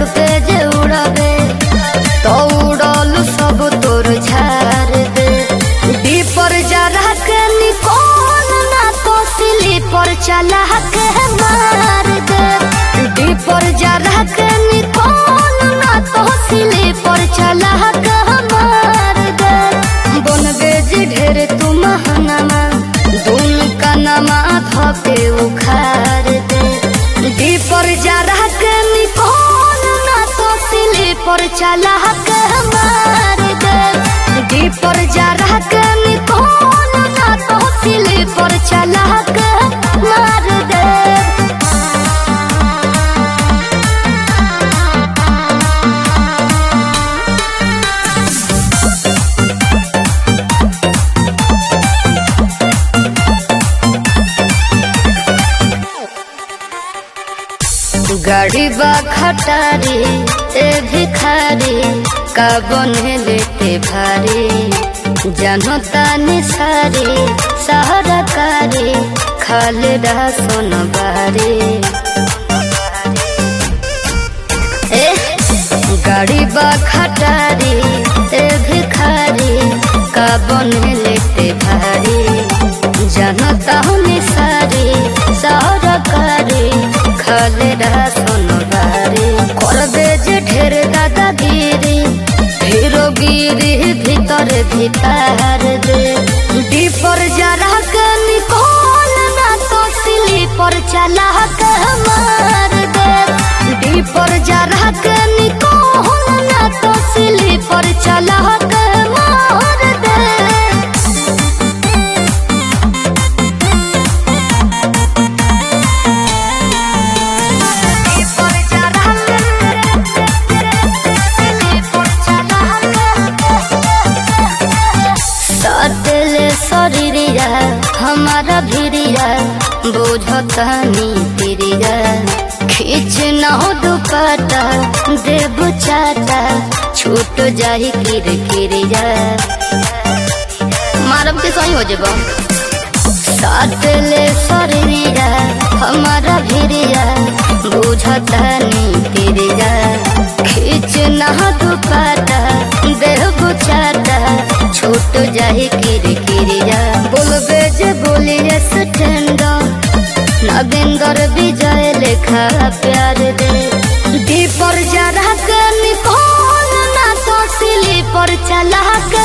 पे जे उड़बे तो उड़ल सब तोर झाड़ दे दीपर जरा के निकोल ना तो सिली पर चला के मार दे दीपर जरा के निकोल ना तो सिली पर चला के मार दे बनबे जे ढेर तू महंगामा दून का नमा धपे उखाड़ दे दीपर जरा के निकोल ना तो सिली पर चला के मार दे दीपर जरा के निकोल ना तो सिली पर चला के मार दे गाड़ी बा खटारी ए भिखारी का बने लेते भारी जानो तानी सारी सहारा कारी खाले रहा सोन बारी ए गाड़ी बा खटारी ए भिखारी का बने लेते भारी जानो तानी सारी सहारा कारी खाले रहा सोनबारी करबे जे ढेर दादागिरी हीरो गिरी भीतर भीतर दे दीपर जरा के निकोल ना तो सिली पर चला के मार दे दीपर जरा के निकोल ना तो सिली पर चला के मार दे सटले शरीरिया हमारा भिरिया बुझतानी तिरिया खींच न हो दुपट्टा देव चाटा छूट जाही किर किरिया मारब के सही हो जेबा सटले शरीरिया हमारा भिरिया बुझतानी तिरिया खींच न हो दुपट्टा देव चाटा छूट जाही किर किरिया बोलबे जे बोलिए स्टैंड नगेंदर विजय लेखा प्यार दे दीपर जरा के निकोल ना तो सिली पर चला के